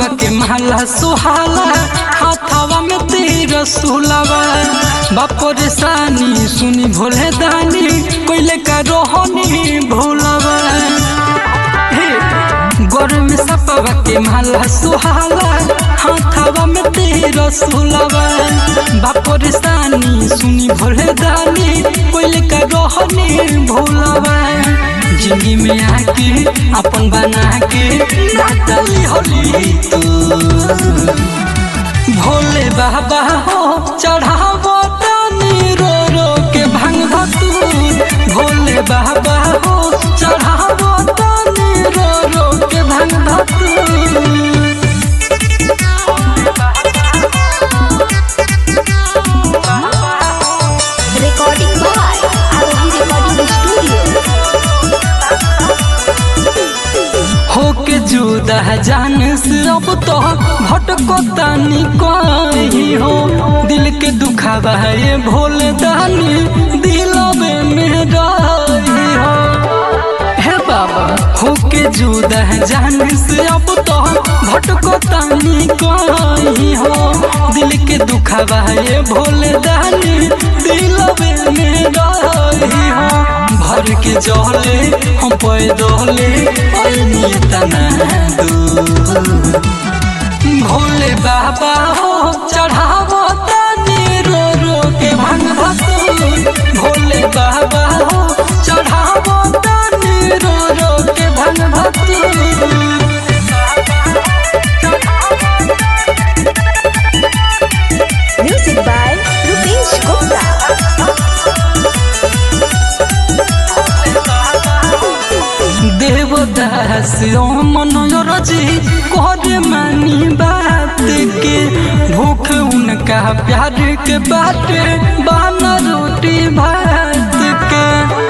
सपवा के महला सुहाला हाथावा में तेरा सुलावा बापर सानी सुनी भोले दानी कोइले का रोहनी भोलावा गरम सपवा के महला सुहाला हाथावा में तेरा सुलावा बापर सानी सुनी भोले दानी कोइले का रोहनी भोलावा जिंदगी में आके अपन बना के नाचली होली तू भोले बाबा हो चढ़ावो तानी रो रो के भंग धतूर भोले बाबा हो चढ़ावो तानी रो रो के भंग धतूर Recording by Arohi Recording Studio. होके जुदा जान से अब तो भटको तानी कहीं हो दिल के दुखावा है भोले दानी दिलवे में रही हो हे बाबा होके जुदा जान से अब तो भटको तानी कहीं हो दिल के दुखावा है भोले दानी दिलवे में रही हो भर के जहले हम पैदले ऐनी तना दूर भोले बाबा हो चढ़ावो तानी रो रो के भंग भतूर भोले बाबा हो चढ़ावो तानी रो रो के भंग भतूर Music by Rupesh Gupta. Devdas मनोरजी करे मानी बात के भूख उनका प्यार के बाटे बाना रोटी भात के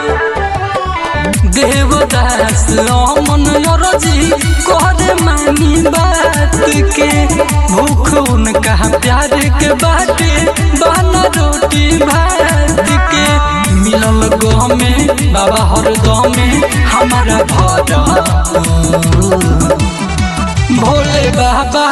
देवदास मनोरजी करे मानी बात के भूख उनका प्यार के बाटे बाना रोटी भात के मिलल गमे बाबा हर गमे हमारा घर भोले बाबा